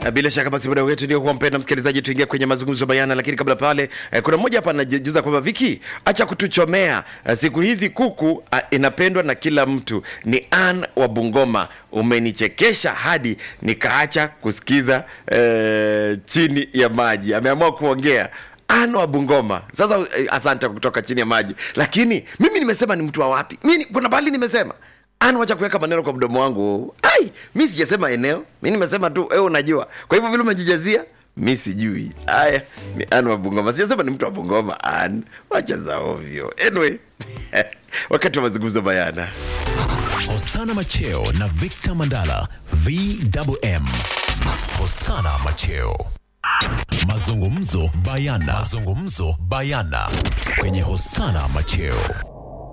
Na bila shaka basi muda wetu ndio kuwa mpenda msikilizaji, tuingia kwenye mazungumzo bayana. Lakini kabla pale, eh, kuna mmoja hapa anajuza kwamba Viki, acha kutuchomea eh, siku hizi kuku ah, inapendwa na kila mtu. Ni Ann wa Bungoma, umenichekesha hadi nikaacha kusikiza eh, chini ya maji. Ameamua kuongea Ann wa Bungoma. Sasa eh, asante kutoka chini ya maji, lakini mimi nimesema ni mtu wa wapi? Mimi kuna bahali nimesema Ana wacha kuweka maneno kwa mdomo wangu. Ai, mi sijasema eneo, mi nimesema tu wewe unajua. Kwa hivyo vile umejijazia, mi sijui. Aya, ni Ana wa Bungoma, sijasema ni mtu wa Bungoma. An, wacha za ovyo. Anyway, wakati wa mazungumzo bayana. Hosana Macheo na Victor Mandala VMM. Hosana Macheo. Mazungumzo bayana. Mazungumzo bayana kwenye Hosana Macheo.